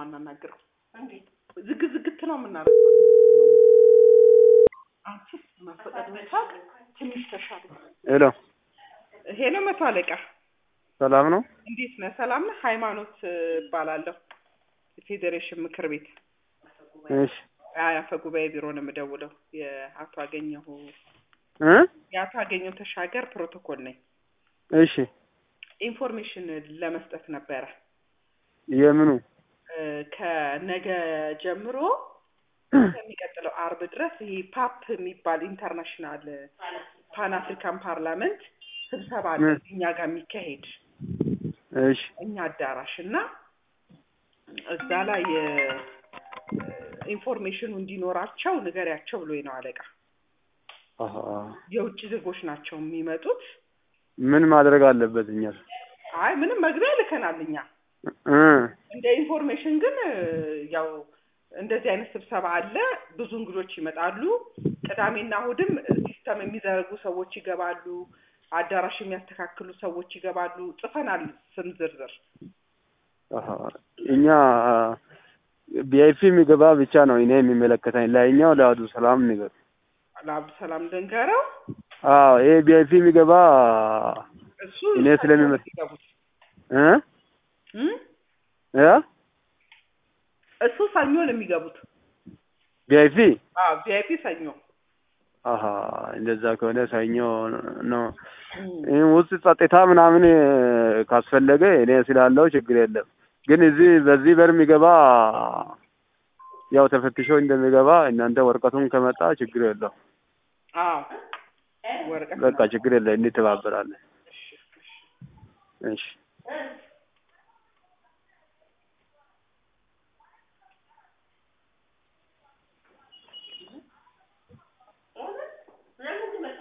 የማናናግረው። ዝግ ዝግት ነው የምናደርገው። አንቺስ መፈቀድ መቻል ትንሽ ተሻለ። ሄሎ ሄሎ መቶ አለቃ ሰላም ነው? እንዴት ነህ? ሰላም ነህ? ሃይማኖት እባላለሁ የፌዴሬሽን ምክር ቤት እሺ አይ አፈ ጉባኤ ቢሮ ነው የምደውለው። የአቶ አገኘሁ እ የአቶ አገኘሁ ተሻገር ፕሮቶኮል ነኝ። እሺ ኢንፎርሜሽን ለመስጠት ነበረ የምኑ እ ከነገ ጀምሮ ከሚቀጥለው አርብ ድረስ ይሄ ፓፕ የሚባል ኢንተርናሽናል ፓን አፍሪካን ፓርላመንት ስብሰባ አለ ምን? እኛ ጋር የሚካሄድ እሺ እኛ አዳራሽ እና እዛ ላይ እ፣ ኢንፎርሜሽኑ እንዲኖራቸው ንገሪያቸው ብሎኝ ነው አለቃ። አሃ የውጭ ዜጎች ናቸው የሚመጡት። ምን ማድረግ አለበት እኛ አይ ምንም መግቢያ ልከናል እኛ እ እንደ ኢንፎርሜሽን ግን እ፣ ያው እንደዚህ አይነት ስብሰባ አለ፣ ብዙ እንግዶች ይመጣሉ። ቅዳሜና እሑድም ሲስተም የሚዘረጉ ሰዎች ይገባሉ፣ አዳራሽ የሚያስተካክሉ ሰዎች ይገባሉ። ጽፈናል ስም ዝርዝር። አሃ እኛ ቢአይፒ የሚገባ ብቻ ነው እኔ የሚመለከተኝ። ላይኛው ለአብዱ ሰላም ንገር። ለአብዱ ሰላም ደንገረው አዎ ይሄ ቢአይፒ የሚገባ እሱ እኔ ስለሚመ- የሚገቡት እ እም? እ እሱ ሰኞ ነው የሚገቡት። ቢአይፒ አዎ ቪአይፒ ሰኞ። አሃ እንደዛ ከሆነ ሰኞ ነው። እም። ይህ ውስጥ ጸጥታ ምናምን ካስፈለገ እኔ ስላለው ችግር የለም። ግን እዚህ በዚህ በር የሚገባ ያው ተፈትሾ እንደሚገባ እናንተ ወረቀቱን ከመጣ ችግር የለው። አዎ ወረቀት በቃ ችግር የለ፣ እንተባበራለን። እሺ